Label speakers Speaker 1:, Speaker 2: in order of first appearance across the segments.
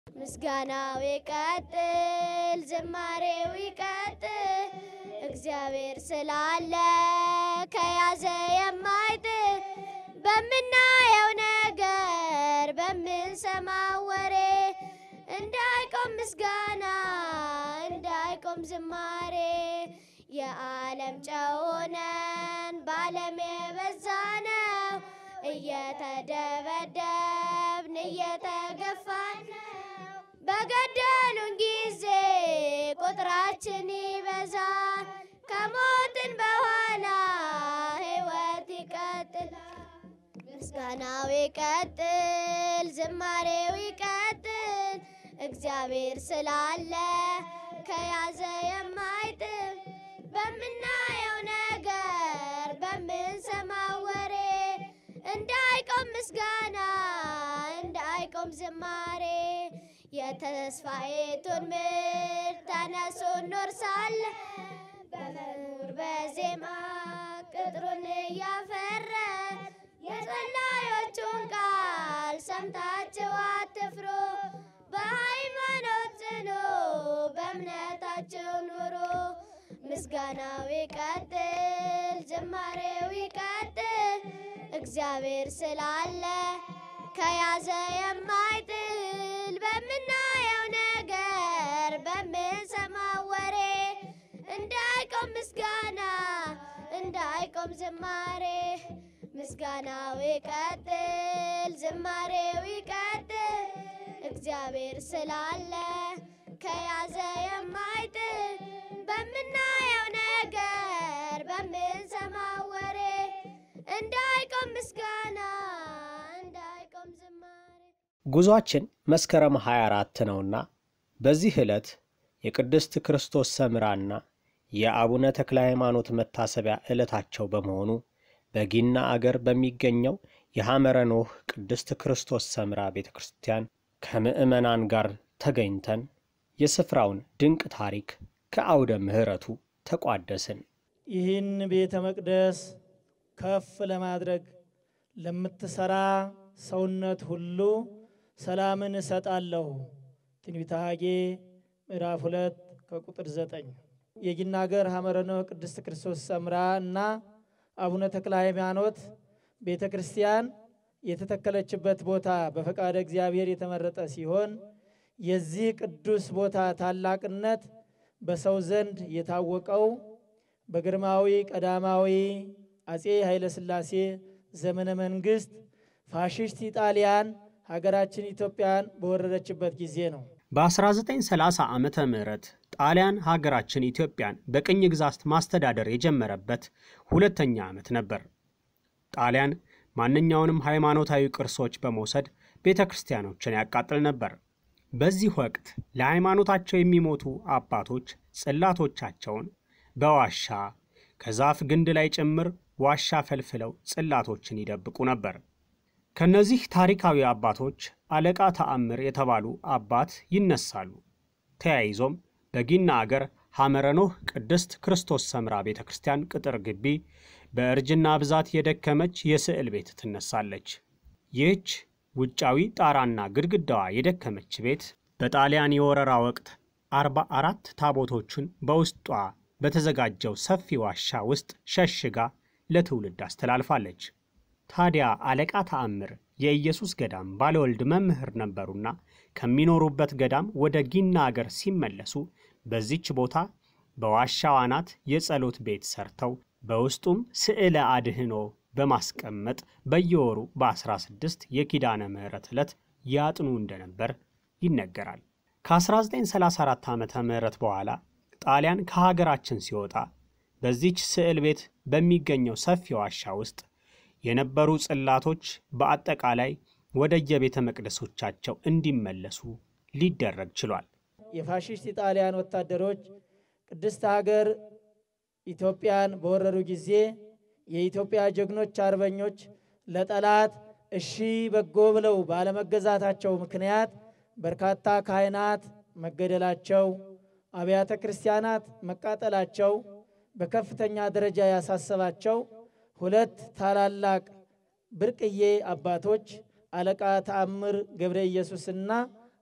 Speaker 1: ምስጋናው ይቀጥል፣ ዝማሬው ይቀጥል። እግዚአብሔር ስላለ ከያዘ የማይጥል በምናየው ነገር በምንሰማው ወሬ እንዳይቆም ምስጋና እንዳይቆም ዝማሬ የዓለም ጨው ሆነን በዓለም የበዛ ነው እየተደበደብን እየተገፋን ነው። በገደሉን ጊዜ ቁጥራችን ይበዛል። ከሞትን በኋላ ሕይወት ይቀጥላል። ምስጋናው ይቀጥል፣ ዝማሬው ይቀጥል። እግዚአብሔር ስላለ ከያዘ የማይጥል በምናየው ነገር በምንሰማው ወሬ እንዳይቆም ምስጋና እንዳይቆም ዝማሬ የተስፋይቱን ምድር ተነሱ እንወርሳለን በመዝሙር በዜማ ቅጥሩን እያፈረ የጸላዮቹን ቃል ሰምታችሁ አትፍሩ። በሃይማኖት ጽኑ፣ በእምነታችሁ ኑሩ። ምስጋናው ይቀጥል፣ ዝማሬው ይቀጥል። እግዚአብሔር ስላለ ከያዘ የማይጥል በምናየው ነገር በምንሰማው ወሬ እንዳይቆም ምስጋና እንዳይቆም ዝማሬ ምስጋናው ይቀጥል፣ ዝማሬው ይቀጥል። እግዚአብሔር ስላለ ከያዘ የማይጥል በምናየው ነገር በምንሰማው ወሬ እንዳይቆም ምስጋና እንዳይቆም ዝማሬ
Speaker 2: ጉዟችን መስከረም 24 ነውና በዚህ ዕለት የቅድስት ክርስቶስ ሰምራና የአቡነ ተክለ ሃይማኖት መታሰቢያ ዕለታቸው በመሆኑ በጊና አገር በሚገኘው የሐመረ ኖህ ቅድስት ክርስቶስ ሰምራ ቤተ ክርስቲያን ከምዕመናን ጋር ተገኝተን የስፍራውን ድንቅ ታሪክ ከአውደ ምሕረቱ ተቋደስን።
Speaker 3: ይህን ቤተ መቅደስ ከፍ ለማድረግ ለምትሰራ ሰውነት ሁሉ ሰላምን እሰጣለሁ። ትንቢተ ሐጌ ምዕራፍ ሁለት ከቁጥር ዘጠኝ የጊና አገር ሐመረ ኖህ ቅድስት ክርስቶስ ሰምራ እና አቡነ ተክለ ሃይማኖት ቤተ ክርስቲያን የተተከለችበት ቦታ በፈቃደ እግዚአብሔር የተመረጠ ሲሆን የዚህ ቅዱስ ቦታ ታላቅነት በሰው ዘንድ የታወቀው በግርማዊ ቀዳማዊ አጼ ኃይለ ሥላሴ ዘመነ መንግስት ፋሽስት ኢጣሊያን ሀገራችን ኢትዮጵያን በወረረችበት ጊዜ ነው።
Speaker 2: በ1930 ዓመተ ምህረት ጣሊያን ሀገራችን ኢትዮጵያን በቅኝ ግዛት ማስተዳደር የጀመረበት ሁለተኛ ዓመት ነበር። ጣሊያን ማንኛውንም ሃይማኖታዊ ቅርሶች በመውሰድ ቤተ ክርስቲያኖችን ያቃጥል ነበር። በዚህ ወቅት ለሃይማኖታቸው የሚሞቱ አባቶች ጽላቶቻቸውን በዋሻ ከዛፍ ግንድ ላይ ጭምር ዋሻ ፈልፍለው ጽላቶችን ይደብቁ ነበር። ከነዚህ ታሪካዊ አባቶች አለቃ ተአምር የተባሉ አባት ይነሳሉ። ተያይዞም በጊና አገር ሐመረ ኖህ ቅድስት ክርስቶስ ሰምራ ቤተ ክርስቲያን ቅጥር ግቢ በእርጅና ብዛት የደከመች የስዕል ቤት ትነሳለች። ይህች ውጫዊ ጣራና ግድግዳዋ የደከመች ቤት በጣሊያን የወረራ ወቅት አርባ አራት ታቦቶችን በውስጧ በተዘጋጀው ሰፊ ዋሻ ውስጥ ሸሽጋ ለትውልድ አስተላልፋለች። ታዲያ አለቃ ተአምር የኢየሱስ ገዳም ባለወልድ መምህር ነበሩና ከሚኖሩበት ገዳም ወደ ጊና አገር ሲመለሱ በዚች ቦታ በዋሻው አናት የጸሎት ቤት ሰርተው በውስጡም ስዕለ አድህኖ በማስቀመጥ በየወሩ በ16 የኪዳነ ምሕረት ዕለት ያጥኑ እንደነበር ይነገራል። ከ1934 ዓመተ ምህረት በኋላ ጣሊያን ከሀገራችን ሲወጣ በዚች ስዕል ቤት በሚገኘው ሰፊ ዋሻ ውስጥ የነበሩ ጽላቶች በአጠቃላይ ወደ የቤተ መቅደሶቻቸው እንዲመለሱ ሊደረግ ችሏል።
Speaker 3: የፋሽስት ኢጣሊያን ወታደሮች ቅድስት ሀገር ኢትዮጵያን በወረሩ ጊዜ የኢትዮጵያ ጀግኖች አርበኞች ለጠላት እሺ በጎ ብለው ባለመገዛታቸው ምክንያት በርካታ ካህናት መገደላቸው፣ አብያተ ክርስቲያናት መቃጠላቸው በከፍተኛ ደረጃ ያሳሰባቸው ሁለት ታላላቅ ብርቅዬ አባቶች አለቃ ተአምር ገብረ ኢየሱስና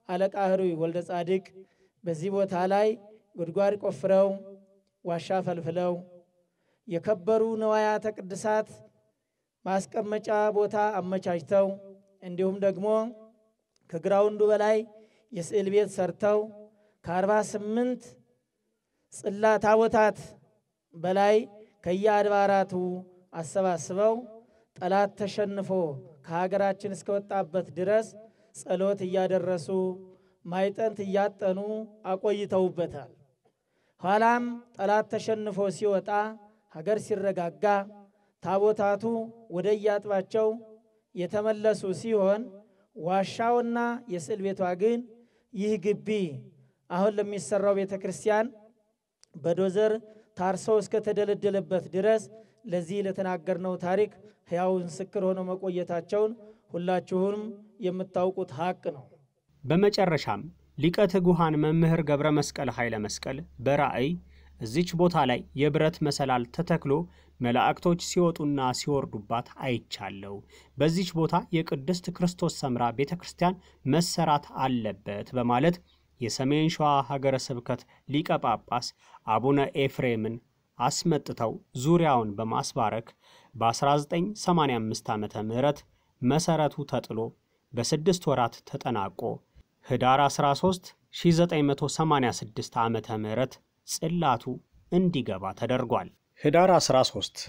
Speaker 3: አለቃ ህሩይ ወልደ ጻድቅ በዚህ ቦታ ላይ ጉድጓድ ቆፍረው ዋሻ ፈልፍለው የከበሩ ንዋያተ ቅድሳት ማስቀመጫ ቦታ አመቻችተው እንዲሁም ደግሞ ከግራውንዱ በላይ የስዕል ቤት ሰርተው ከአርባ ስምንት ጽላ ታቦታት በላይ ከየአድባራቱ አሰባስበው ጠላት ተሸንፎ ከሀገራችን እስከወጣበት ድረስ ጸሎት እያደረሱ ማይጠንት እያጠኑ አቆይተውበታል። ኋላም ጠላት ተሸንፎ ሲወጣ ሀገር ሲረጋጋ ታቦታቱ ወደ የአጥባቸው የተመለሱ ሲሆን ዋሻውና የስዕል ቤቷ ግን ይህ ግቢ አሁን ለሚሰራው ቤተ ክርስቲያን በዶዘር ታርሶ እስከተደለደለበት ድረስ ለዚህ ለተናገርነው ታሪክ ሕያው ምስክር ሆነው መቆየታቸውን ሁላችሁም የምታውቁት ሀቅ ነው።
Speaker 2: በመጨረሻም ሊቀ ትጉሃን መምህር ገብረ መስቀል ኃይለ መስቀል በራእይ እዚች ቦታ ላይ የብረት መሰላል ተተክሎ መላእክቶች ሲወጡና ሲወርዱባት አይቻለው። በዚች ቦታ የቅድስት ክርስቶስ ሰምራ ቤተ ክርስቲያን መሰራት አለበት በማለት የሰሜን ሸዋ ሀገረ ስብከት ሊቀ ጳጳስ አቡነ ኤፍሬምን አስመጥተው ዙሪያውን በማስባረክ በ1985 ዓመተ ምህረት መሠረቱ ተጥሎ በስድስት ወራት ተጠናቆ ህዳር 13 1986 ዓመተ ምህረት ጽላቱ እንዲገባ ተደርጓል። ህዳር 13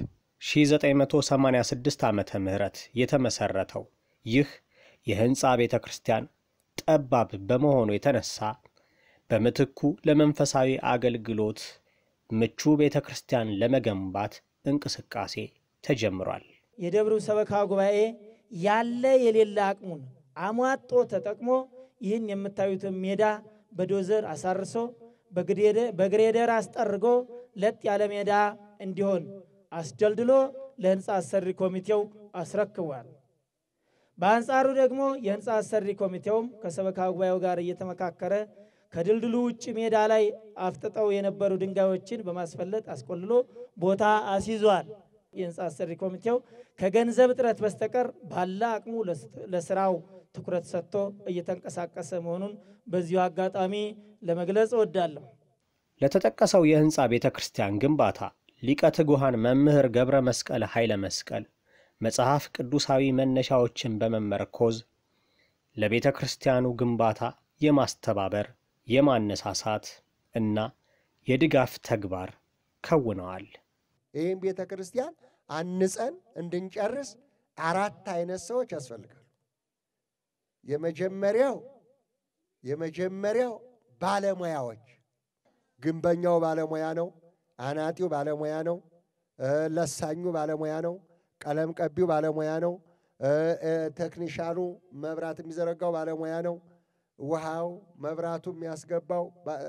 Speaker 2: 1986 ዓመተ ምህረት የተመሠረተው ይህ የሕንፃ ቤተ ክርስቲያን ጠባብ በመሆኑ የተነሳ በምትኩ ለመንፈሳዊ አገልግሎት ምቹ ቤተ ክርስቲያን ለመገንባት እንቅስቃሴ ተጀምሯል።
Speaker 3: የደብሩ ሰበካ ጉባኤ ያለ የሌለ አቅሙን አሟጦ ተጠቅሞ ይህን የምታዩትን ሜዳ በዶዘር አሳርሶ በግሬደር አስጠርጎ ለጥ ያለ ሜዳ እንዲሆን አስደልድሎ ለሕንፃ አሰሪ ኮሚቴው አስረክቧል። በአንጻሩ ደግሞ የሕንፃ አሰሪ ኮሚቴውም ከሰበካ ጉባኤው ጋር እየተመካከረ ከድልድሉ ውጭ ሜዳ ላይ አፍጥጠው የነበሩ ድንጋዮችን በማስፈለጥ አስቆልሎ ቦታ አስይዟል። የሕንፃ አሰሪ ኮሚቴው ከገንዘብ እጥረት በስተቀር ባለ አቅሙ ለስራው ትኩረት ሰጥቶ እየተንቀሳቀሰ መሆኑን በዚሁ አጋጣሚ ለመግለጽ እወዳለሁ።
Speaker 2: ለተጠቀሰው የሕንፃ ቤተ ክርስቲያን ግንባታ ሊቀ ትጉሃን መምህር ገብረ መስቀል ኃይለ መስቀል መጽሐፍ ቅዱሳዊ መነሻዎችን በመመርኮዝ ለቤተ ክርስቲያኑ ግንባታ የማስተባበር የማነሳሳት እና የድጋፍ ተግባር ከውነዋል።
Speaker 4: ይህም ቤተ ክርስቲያን አንጸን እንድንጨርስ አራት አይነት ሰዎች ያስፈልጋሉ። የመጀመሪያው የመጀመሪያው ባለሙያዎች፣ ግንበኛው ባለሙያ ነው። አናጢው ባለሙያ ነው። ለሳኙ ባለሙያ ነው። ቀለም ቀቢው ባለሙያ ነው። ቴክኒሻኑ መብራት የሚዘረጋው ባለሙያ ነው። ውሃው መብራቱ የሚያስገባው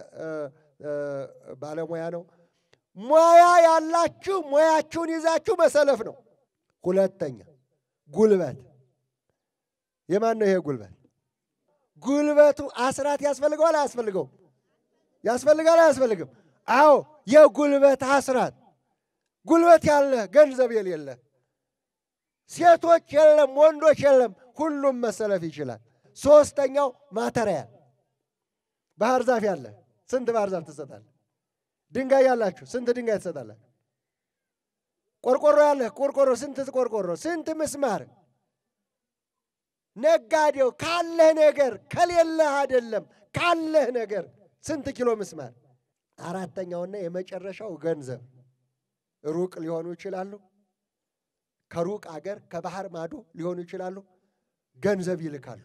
Speaker 4: ባለሙያ ነው። ሙያ ያላችሁ ሙያችሁን ይዛችሁ መሰለፍ ነው። ሁለተኛ ጉልበት። የማን ነው ይሄ ጉልበት? ጉልበቱ አስራት ያስፈልገዋል አያስፈልገውም? ያስፈልጋል አያስፈልግም? አዎ የጉልበት አስራት። ጉልበት ያለ ገንዘብ የሌለ ሴቶች የለም ወንዶች የለም፣ ሁሉም መሰለፍ ይችላል። ሶስተኛው ማተሪያል። ባህር ዛፍ ያለ ስንት ባህር ዛፍ ትሰጣለህ? ድንጋይ ያላችሁ ስንት ድንጋይ ትሰጣላችሁ? ቆርቆሮ ያለህ ቆርቆሮ ስንት ቆርቆሮ፣ ስንት ምስማር። ነጋዴው ካለህ ነገር ከሌለህ አይደለም፣ ካለህ ነገር ስንት ኪሎ ምስማር። አራተኛውና የመጨረሻው ገንዘብ። ሩቅ ሊሆኑ ይችላሉ፣ ከሩቅ አገር ከባህር ማዶ ሊሆኑ ይችላሉ። ገንዘብ ይልካሉ።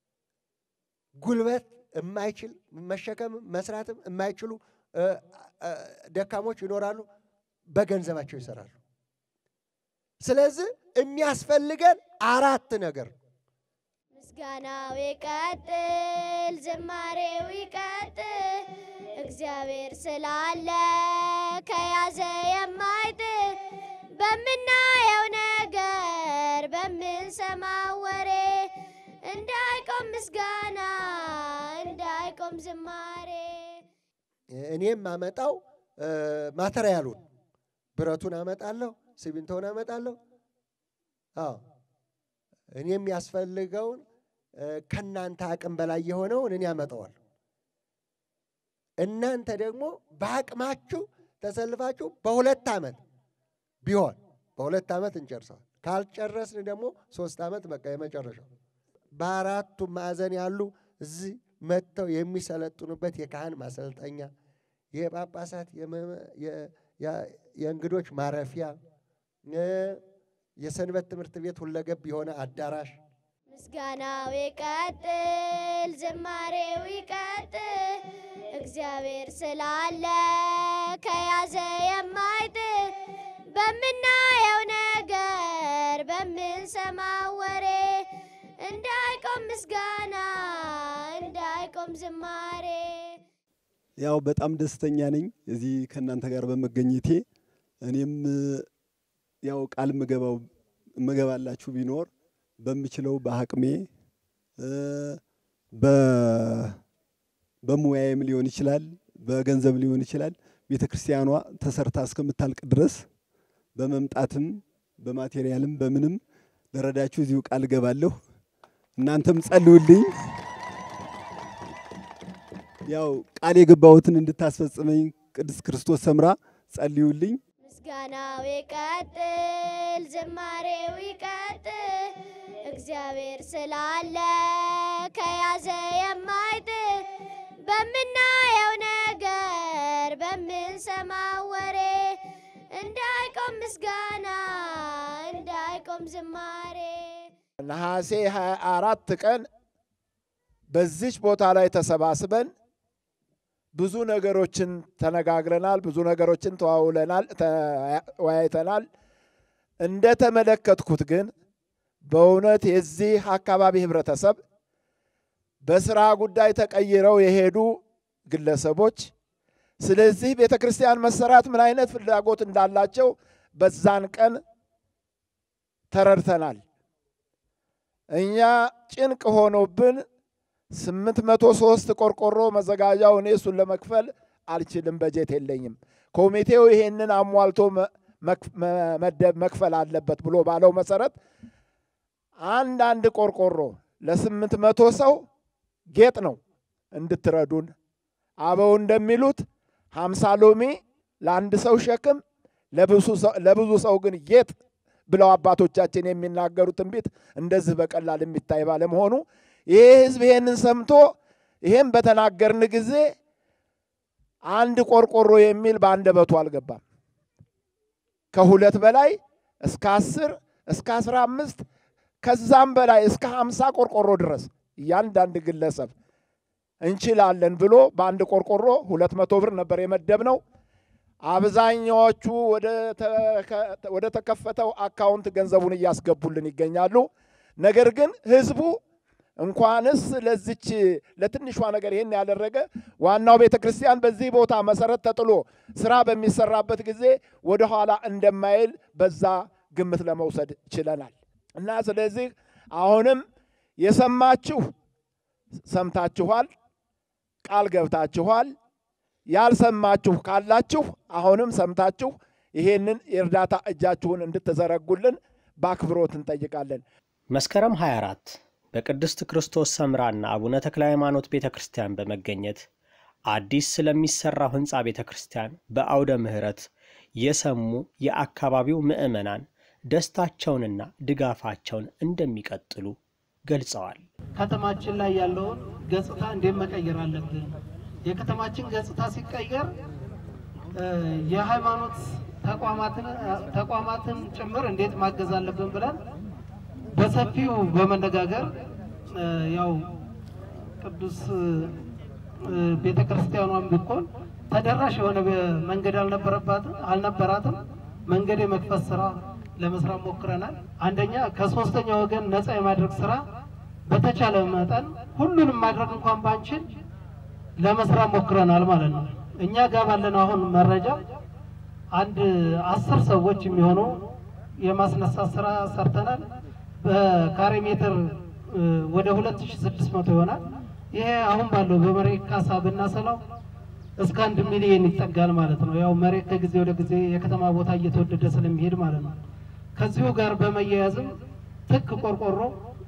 Speaker 4: ጉልበት የማይችል መሸከም መስራትም የማይችሉ ደካሞች ይኖራሉ። በገንዘባቸው ይሰራሉ። ስለዚህ የሚያስፈልገን አራት ነገር
Speaker 1: ምስጋናው ይቀጥል፣ ዝማሬው ይቀጥል። እግዚአብሔር ስላለ ከያዘ የማይጥል በምናየው ነገር በምንሰማው ወሬ እንዳይቆም ምስጋና እንዳይቆም ዝማሬ
Speaker 4: እኔም አመጣው ማተሪያሉን ብረቱን አመጣለሁ፣ ሲሚንቶውን አመጣለሁ። አዎ እኔ የሚያስፈልገውን ከእናንተ አቅም በላይ የሆነውን እኔ አመጣዋለሁ። እናንተ ደግሞ በአቅማችሁ ተሰልፋችሁ በሁለት ዓመት ቢሆን በሁለት ዓመት እንጨርሰዋል። ካልጨረስን ደግሞ ሶስት ዓመት በቃ የመጨረሻው። በአራቱ ማዕዘን ያሉ እዚህ መጥተው የሚሰለጥኑበት የካህን ማሰልጠኛ፣ የጳጳሳት የእንግዶች ማረፊያ፣ የሰንበት ትምህርት ቤት ሁለገብ የሆነ አዳራሽ
Speaker 1: ምስጋናው ይቀጥል፣ ዝማሬው ይቀጥል። እግዚአብሔር ስላለ ከያዘ የማይጥል በምናየው ነገር በምንሰማው ወሬ እንዳይቆም ምስጋና እንዳይቆም ዝማሬ።
Speaker 5: ያው በጣም ደስተኛ ነኝ እዚህ ከእናንተ ጋር በመገኘቴ። እኔም ያው ቃል ምገባው ምገባላችሁ ቢኖር በምችለው በአቅሜ በሙያዬም ሊሆን ይችላል፣ በገንዘብ ሊሆን ይችላል። ቤተ ክርስቲያኗ ተሰርታ እስከምታልቅ ድረስ በመምጣትም በማቴሪያልም በምንም ለረዳችሁ እዚሁ ቃል እገባለሁ። እናንተም ጸልዩልኝ። ያው ቃል የገባሁትን እንድታስፈጽመኝ ቅድስት ክርስቶስ ሰምራ ጸልዩልኝ።
Speaker 1: ምስጋናው ይቀጥል፣ ዝማሬው ይቀጥል። እግዚአብሔር ስላለ ከያዘ የማይጥል በምናየው ነገር በምንሰማው ወሬ እንዳይቆም ምስጋና እንዳይቆም ዝማሬ።
Speaker 6: ነሐሴ 24 ቀን በዚች ቦታ ላይ ተሰባስበን ብዙ ነገሮችን ተነጋግረናል። ብዙ ነገሮችን ተዋውለናል፣ ተወያይተናል። እንደተመለከትኩት ግን በእውነት የዚህ አካባቢ ህብረተሰብ በስራ ጉዳይ ተቀይረው የሄዱ ግለሰቦች ስለዚህ ቤተ ክርስቲያን መሰራት ምን አይነት ፍላጎት እንዳላቸው በዛን ቀን ተረድተናል። እኛ ጭንቅ ሆኖብን ስምንት መቶ ሶስት ቆርቆሮ መዘጋጃው እኔ እሱን ለመክፈል አልችልም፣ በጀት የለኝም። ኮሚቴው ይሄንን አሟልቶ መደብ መክፈል አለበት ብሎ ባለው መሰረት አንድ አንድ ቆርቆሮ ለስምንት መቶ ሰው ጌጥ ነው እንድትረዱን። አበው እንደሚሉት ሀምሳ ሎሚ ለአንድ ሰው ሸክም ለብዙ ሰው ግን ጌጥ ብለው አባቶቻችን የሚናገሩ ትንቢት እንደዚህ በቀላል የሚታይ ባለመሆኑ ይሄ ህዝብ ይሄንን ሰምቶ ይሄን በተናገርን ጊዜ አንድ ቆርቆሮ የሚል በአንደበቱ አልገባም። ከሁለት በላይ እስከ አስር እስከ አስራ አምስት ከዛም በላይ እስከ ሀምሳ ቆርቆሮ ድረስ እያንዳንድ ግለሰብ እንችላለን ብሎ በአንድ ቆርቆሮ ሁለት መቶ ብር ነበር የመደብነው። አብዛኛዎቹ ወደ ተከፈተው አካውንት ገንዘቡን እያስገቡልን ይገኛሉ። ነገር ግን ህዝቡ እንኳንስ ለዚች ለትንሿ ነገር ይህን ያደረገ ዋናው ቤተ ክርስቲያን በዚህ ቦታ መሰረት ተጥሎ ስራ በሚሰራበት ጊዜ ወደኋላ እንደማይል በዛ ግምት ለመውሰድ ችለናል እና ስለዚህ አሁንም የሰማችሁ ሰምታችኋል፣ ቃል ገብታችኋል። ያልሰማችሁ ካላችሁ አሁንም ሰምታችሁ ይሄንን የእርዳታ እጃችሁን እንድትዘረጉልን በአክብሮት እንጠይቃለን።
Speaker 2: መስከረም 24 በቅድስት ክርስቶስ ሰምራና አቡነ ተክለ ሃይማኖት ቤተ ክርስቲያን በመገኘት አዲስ ስለሚሰራው ህንፃ ቤተ ክርስቲያን በአውደ ምሕረት የሰሙ የአካባቢው ምዕመናን ደስታቸውንና ድጋፋቸውን እንደሚቀጥሉ ገልጸዋል።
Speaker 7: ከተማችን ላይ ያለውን ገጽታ እንዴት መቀየር አለብን? የከተማችን ገጽታ ሲቀየር የሃይማኖት ተቋማትን ጭምር እንዴት ማገዝ አለብን ብለን በሰፊው በመነጋገር ያው ቅዱስ ቤተ ክርስቲያኗን ብኮን ተደራሽ የሆነ መንገድ አልነበረባትም አልነበራትም። መንገድ የመክፈት ስራ ለመስራት ሞክረናል። አንደኛ ከሶስተኛ ወገን ነፃ የማድረግ ስራ በተቻለ መጠን ሁሉንም ማድረግ እንኳን ባንችል ለመስራት ሞክረናል ማለት ነው። እኛ ጋር ባለን አሁን መረጃ አንድ አስር ሰዎች የሚሆኑ የማስነሳት ስራ ሰርተናል። በካሬ ሜትር ወደ 2600 ይሆናል። ይሄ አሁን ባለው በመሬት ካሳ ብናሰላው እስከ አንድ ሚሊዮን ይጠጋል ማለት ነው። ያው መሬት ከጊዜ ወደ ጊዜ የከተማ ቦታ እየተወደደ ስለሚሄድ ማለት ነው። ከዚሁ ጋር በመያያዝም ትክ ቆርቆሮ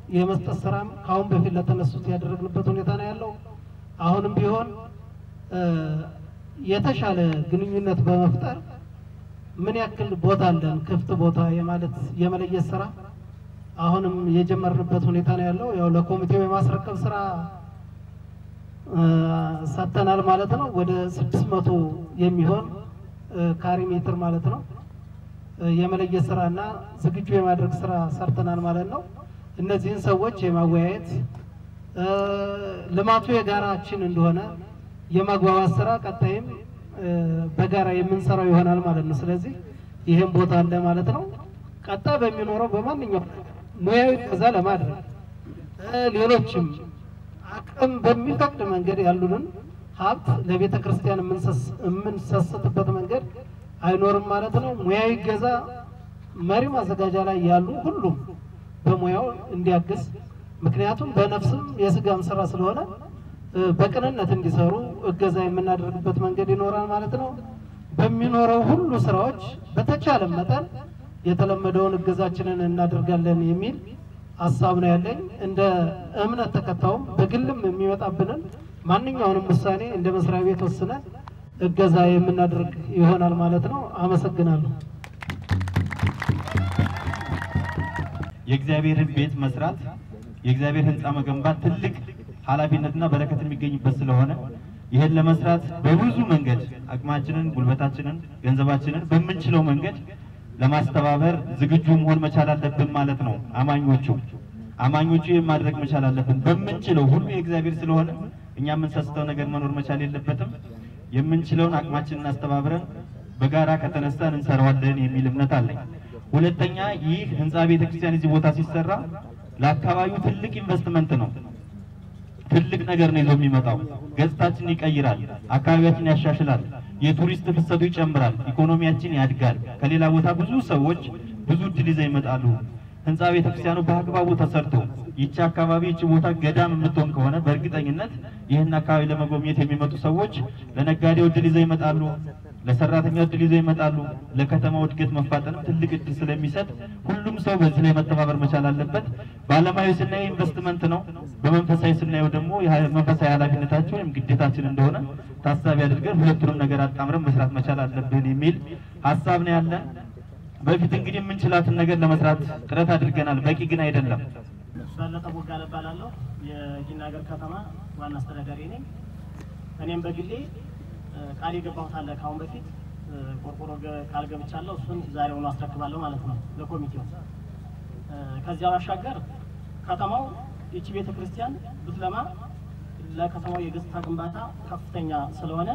Speaker 7: የመስጠት ስራም ከአሁን በፊት ለተነሱት ያደረግንበት ሁኔታ ነው ያለው። አሁንም ቢሆን እ፣ የተሻለ ግንኙነት በመፍጠር ምን ያክል ቦታ አለን ክፍት ቦታ የማለት የመለየት ስራ አሁንም የጀመርንበት ሁኔታ ነው ያለው። ያው ለኮሚቴው የማስረከብ ስራ እ፣ ሰጥተናል ማለት ነው። ወደ ስድስት መቶ የሚሆን እ፣ ካሪ ሜትር ማለት ነው እ፣ የመለየት ስራ እና ዝግጁ የማድረግ ስራ ሰርተናል ማለት ነው። እነዚህን ሰዎች የማወያየት እ፣ ልማቱ የጋራችን እንደሆነ የማግባባት ስራ ቀጣይም እ፣ በጋራ የምንሰራው ይሆናል ማለት ነው። ስለዚህ ይህም ቦታ አለ ማለት ነው። ቀጣይ በሚኖረው በማንኛውም ሙያዊ ከዛ ለማድረግ እ፣ ሌሎችም አቅም በሚፈቅድ መንገድ ያሉንን ሀብት ለቤተ ክርስቲያን የምንሰስ- የምንሰስትበት መንገድ አይኖርም ማለት ነው። ሙያዊ ገዛ መሪ ማዘጋጃ ላይ ያሉ ሁሉም በሙያው እንዲያግዝ ምክንያቱም በነፍስም የስጋም ስራ ስለሆነ እ፣ በቅንነት እንዲሰሩ እገዛ የምናደርግበት መንገድ ይኖራል ማለት ነው። በሚኖረው ሁሉ ስራዎች በተቻለ መጠን የተለመደውን እገዛችንን እናደርጋለን የሚል ሀሳብ ነው ያለኝ። እንደ እምነት ተከታዩም በግልም የሚመጣብንን ማንኛውንም ውሳኔ እንደ መስሪያ ቤት ወስነን እገዛ የምናደርግ ይሆናል ማለት ነው። አመሰግናለሁ።
Speaker 8: የእግዚአብሔርን ቤት መስራት የእግዚአብሔር ሕንፃ መገንባት ትልቅ ኃላፊነትና በረከት የሚገኝበት ስለሆነ ይህን ለመስራት በብዙ መንገድ አቅማችንን፣ ጉልበታችንን፣ ገንዘባችንን በምንችለው መንገድ ለማስተባበር ዝግጁ መሆን መቻል አለብን ማለት ነው። አማኞቹ አማኞቹ ይህን ማድረግ መቻል አለብን። በምንችለው ሁሉ የእግዚአብሔር ስለሆነ እኛ የምንሰስተው ነገር መኖር መቻል የለበትም። የምንችለውን አቅማችንን አስተባብረን በጋራ ከተነሳን እንሰራዋለን የሚል እምነት አለኝ። ሁለተኛ ይህ ህንፃ ቤተ ክርስቲያን እዚህ ቦታ ሲሰራ ለአካባቢው ትልቅ ኢንቨስትመንት ነው። ትልቅ ነገር ነው ይዞ የሚመጣው። ገጽታችንን ይቀይራል፣ አካባቢያችን ያሻሽላል፣ የቱሪስት ፍሰቱ ይጨምራል፣ ኢኮኖሚያችን ያድጋል። ከሌላ ቦታ ብዙ ሰዎች ብዙ እድል ይዘው ይመጣሉ። ህንፃ ቤተ ክርስቲያኑ በአግባቡ ተሰርቶ ይቺ አካባቢ ይቺ ቦታ ገዳም የምትሆን ከሆነ በእርግጠኝነት ይህን አካባቢ ለመጎብኘት የሚመጡ ሰዎች ለነጋዴው እድል ይዘው ይመጣሉ፣ ለሰራተኛው እድል ይዘው ይመጣሉ። ለከተማው እድገት መፋጠንም ትልቅ እድል ስለሚሰጥ ሁሉም ሰው በዚህ ላይ መተባበር መቻል አለበት። በዓለማዊ ስናየው ኢንቨስትመንት ነው፣ በመንፈሳዊ ስናየው ደግሞ የሀ- መንፈሳዊ ኃላፊነታችን ወይም ግዴታችን እንደሆነ ታሳቢ አድርገን ሁለቱንም ነገር አጣምረን መስራት መቻል አለብን የሚል ሀሳብ ነው ያለን። በፊት እንግዲህ የምንችላትን ነገር ለመስራት ጥረት አድርገናል። በቂ ግን አይደለም።
Speaker 9: በለጠ ቦጋለ እባላለሁ። የጊና ሀገር ከተማ ዋና አስተዳዳሪ ነኝ። እኔም በግሌ እ፣ ቃል የገባሁት አለ ከአሁን በፊት እ፣ ቆርቆሮ ገ- ቃል ገብቻለሁ። እሱን ዛሬውኑ አስረክባለሁ ማለት ነው ለኮሚቴው። እ፣ ከዚያ ባሻገር ከተማው ይቺ ቤተ ክርስቲያን ብትለማ ለከተማው የገጽታ ግንባታ ከፍተኛ ስለሆነ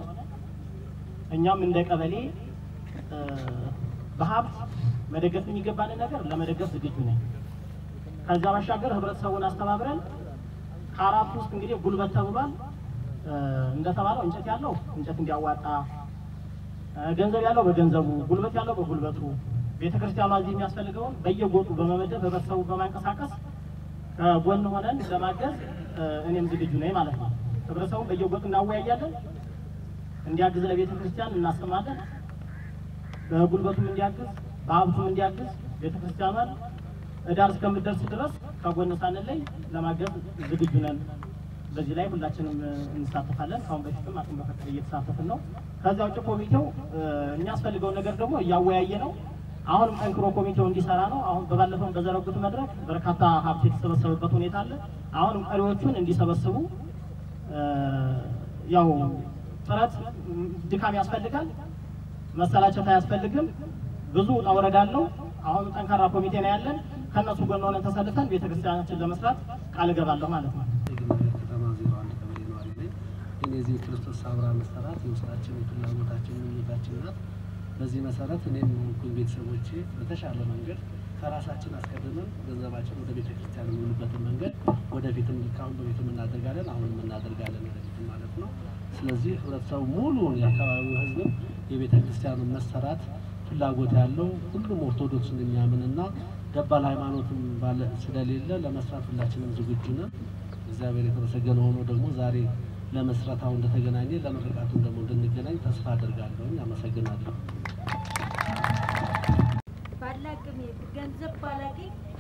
Speaker 9: እኛም እንደ ቀበሌ እ፣ በሀብት መደገፍ የሚገባንን ነገር ለመደገፍ ዝግጁ ነኝ። ከዛ ባሻገር ህብረተሰቡን አስተባብረን ከአራቱ ውስጥ እንግዲህ ጉልበት ተብሏል። እ፣ እንደተባለው እንጨት ያለው እንጨት እንዲያዋጣ፣ እ፣ ገንዘብ ያለው በገንዘቡ፣ ጉልበት ያለው በጉልበቱ ቤተ ክርስቲያኗ እዚህ የሚያስፈልገውን በየጎጡ በመመደብ ህብረተሰቡ በማንቀሳቀስ ከጎን ሆነን ለማገዝ እ፣ እኔም ዝግጁ ነኝ ማለት ነው። ህብረተሰቡን በየጎጡ እናወያያለን፣ እንዲያግዝ ለቤተ ክርስቲያን እናስማለን። በጉልበቱም እንዲያግዝ በሀብቱም እንዲያግዝ ቤተ ክርስቲያኗን እዳር እስከምደርስ ድረስ ከጎን ሳንለይ ለማገዝ ዝግጁ ነን። በዚህ ላይ ሁላችንም እ፣ እንሳተፋለን። ከአሁን በፊትም አቅም በፈቀደ እየተሳተፍን ነው። ከዚያ ውጭ ኮሚቴው እ፣ የሚያስፈልገውን ነገር ደግሞ እያወያየ ነው። አሁንም ጠንክሮ ኮሚቴው እንዲሰራ ነው። አሁን በባለፈው በዘረጉት መድረክ በርካታ ሀብት የተሰበሰበበት ሁኔታ አለ። አሁንም ቀሪዎቹን እንዲሰበስቡ እ፣ ያው ጥረት ም፣ ድካም ያስፈልጋል። መሰላቸት አያስፈልግም። ብዙ ውጣ ውረድ አለው። አሁን ጠንካራ ኮሚቴ ነው ያለን። ከእነሱ ጎን ሆነን ተሰልፈን ቤተክርስቲያናችን ለመስራት ቃል እገባለሁ ማለት ነው።
Speaker 10: የግንቦት ከተማ ዜሮ አንድ ቀበሌ ነዋሪ ነኝ። ግን የዚህ ክርስቶስ አብራ መሰራት የውስጣችን የፍላጎታችን ምኞታችን ናት። በዚህ መሰረት እኔም ሆንኩኝ ቤተሰቦቼ በተሻለ መንገድ ከራሳችን አስቀድመን ገንዘባችን ወደ ቤተ ክርስቲያን የሚውልበትን መንገድ ወደፊትም ካሁን በፊትም እናደርጋለን፣ አሁንም እናደርጋለን ወደፊትም ማለት ነው። ስለዚህ ህብረተሰቡ ሙሉውን የአካባቢው ህዝብም የቤተ ክርስቲያኑን መሰራት ፍላጎት ያለው ሁሉም ኦርቶዶክስን የሚያምንና ገባል ሃይማኖትም ባለ ስለሌለ ለመስራት ሁላችንም ዝግጁ ነን። እግዚአብሔር የተመሰገነ ሆኖ ደግሞ ዛሬ ለመስረታው እንደተገናኘ ለምርቃቱም ደግሞ እንድንገናኝ ተስፋ አድርጋለሁ። አመሰግናለሁ።
Speaker 11: ባላቅሜ ገንዘብ ባላገኝ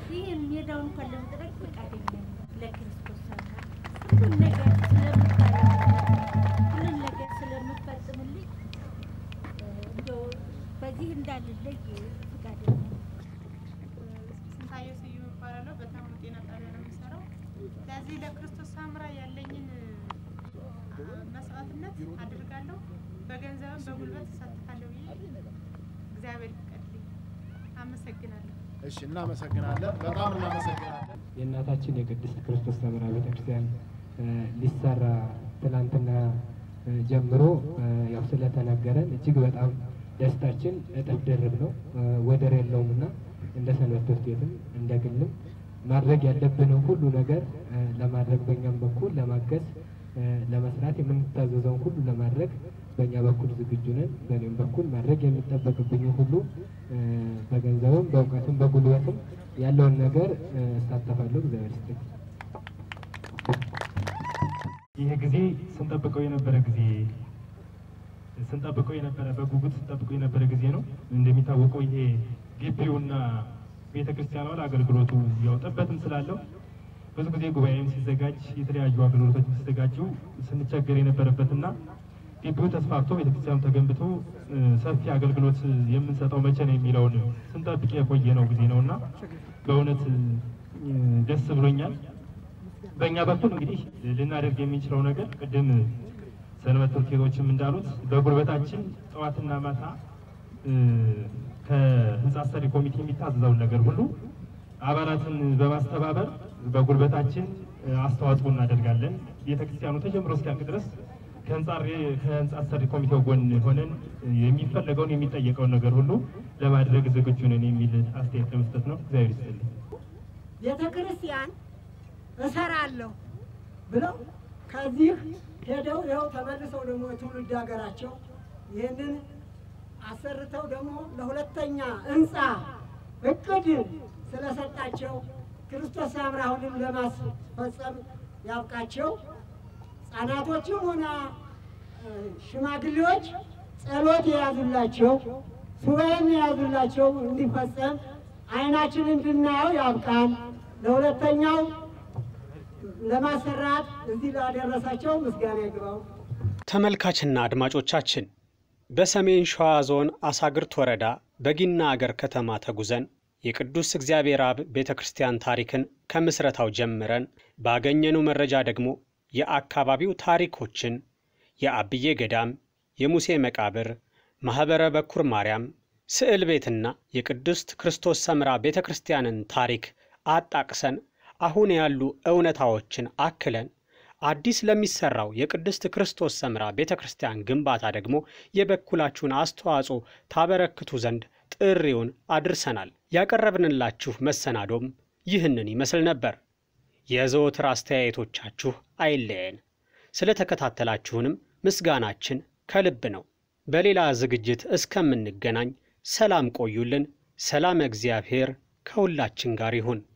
Speaker 11: ይህን ሜዳውን እንኳን ለመጥረግ ፈቃደኛ ነኝ። ለክርስቶስ ሰምራ ሁሉን ነገር ስለምታደርግ ሁሉን ነገር ስለምፈጽምልኝ እ፣ እንደው በዚህ እንዳልለይ ፈቃደኛ ነኝ።
Speaker 12: ስንታየው ስዩም እባላለሁ። በታሙ ጤና ጣቢያ ነው የምሰራው። ለዚህ ለክርስቶስ ሳምራ ያለኝን አ፣ መስዋዕትነት አድርጋለሁ። በገንዘብም በጉልበት እሳተፋለሁ ብዬ እግዚአብሔር ይፍቀድልኝ። አመሰግናለሁ።
Speaker 6: እሺ፣ እናመሰግናለን። በጣም እናመሰግናለን።
Speaker 13: የእናታችን የቅድስት ክርስቶስ ሰምራ ቤተክርስቲያን እ፣ ሊሰራ ትናንትና እ፣ ጀምሮ እ፣ ያው ስለተነገረን እጅግ በጣም ደስታችን እጥፍ ድርብ ነው፣ እ፣ ወደር የለውም እና እንደ ሰንበት ትምህርት ቤትም እንደ ግልም ማድረግ ያለብንን ሁሉ ነገር እ፣ ለማድረግ በእኛም በኩል ለማገዝ እ፣ ለመስራት የምንታዘዘውን ሁሉ ለማድረግ በእኛ በኩል ዝግጁ ነን። በእኔም በኩል ማድረግ የሚጠበቅብኝ ሁሉ እ፣ በገንዘብም በእውቀትም በጉልበትም ያለውን ነገር እ፣ እሳተፋለሁ። እግዚአብሔር ይስጥልኝ።
Speaker 14: ይህ ጊዜ ስንጠብቀው የነበረ ጊዜ ስንጠብቀው የነበረ በጉጉት ስንጠብቀው የነበረ ጊዜ ነው። እንደሚታወቀው ይሄ ግቢውና ቤተ ክርስቲያኗ ለአገልግሎቱ ያው ጥበትም ስላለው ብዙ ጊዜ ጉባኤም ሲዘጋጅ የተለያዩ አገልግሎቶች ሲዘጋጁ ስንቸገር የነበረበትና ግቢው ተስፋፍቶ ቤተክርስቲያኑ ተገንብቶ እ፣ ሰፊ አገልግሎት የምንሰጠው መቼ ነው የሚለውን ስንጠብቅ የቆየ ነው ጊዜ ነው እና በእውነት እ፣ ደስ ብሎኛል። በእኛ በኩል እንግዲህ ልናደርግ የምንችለው ነገር ቅድም ሰንበት ትምህርት ቤቶችም እንዳሉት በጉልበታችን ጠዋትና ማታ እ፣ ከህንፃ አሰሪ ኮሚቴ የሚታዘዘውን ነገር ሁሉ አባላትን በማስተባበር በጉልበታችን እ፣ አስተዋጽኦ እናደርጋለን። ቤተክርስቲያኑ ተጀምሮ እስኪያልቅ ድረስ ከህንፃ ሬ- ከህንፃ አሰሪ ኮሚቴው ጎን ሆነን እ፣ የሚፈለገውን የሚጠየቀውን ነገር ሁሉ ለማድረግ ዝግጁ ነን የሚል አስተያየት ለመስጠት ነው። እግዚአብሔር ይስጥልኝ።
Speaker 15: ቤተ ክርስቲያን እሰራለሁ ብለው ከዚህ ሄደው ይኸው ተመልሰው ደግሞ የትውልድ ሀገራቸው ይህንን አሰርተው ደግሞ ለሁለተኛ ህንፃ እቅድ ስለሰጣቸው ክርስቶስ ሰምራ አሁንም ለማስፈጸም ያብቃቸው። ህጻናቶችም ሆነ እ፣ ሽማግሌዎች ጸሎት የያዙላቸው ሱባኤም የያዙላቸው እንዲፈጸም አይናችን እንድናየው ያብቃን። ለሁለተኛው ለማሰራት እዚህ ላደረሳቸው ምስጋና ይግባው።
Speaker 2: ተመልካችና አድማጮቻችን በሰሜን ሸዋ ዞን አሳግርት ወረዳ በጊና አገር ከተማ ተጉዘን የቅዱስ እግዚአብሔር አብ ቤተ ክርስቲያን ታሪክን ከምስረታው ጀምረን ባገኘነው መረጃ ደግሞ የአካባቢው ታሪኮችን የአብዬ ገዳም፣ የሙሴ መቃብር፣ ማኅበረ በኩር ማርያም፣ ስዕል ቤትና የቅድስት ክርስቶስ ሰምራ ቤተ ክርስቲያንን ታሪክ አጣቅሰን አሁን ያሉ እውነታዎችን አክለን አዲስ ለሚሰራው የቅድስት ክርስቶስ ሰምራ ቤተ ክርስቲያን ግንባታ ደግሞ የበኩላችሁን አስተዋጽኦ ታበረክቱ ዘንድ ጥሪውን አድርሰናል። ያቀረብንላችሁ መሰናዶም ይህንን ይመስል ነበር። የዘወትር አስተያየቶቻችሁ አይለየን። ስለተከታተላችሁንም ምስጋናችን ከልብ ነው። በሌላ ዝግጅት እስከምንገናኝ ሰላም ቆዩልን። ሰላም እግዚአብሔር ከሁላችን ጋር ይሁን።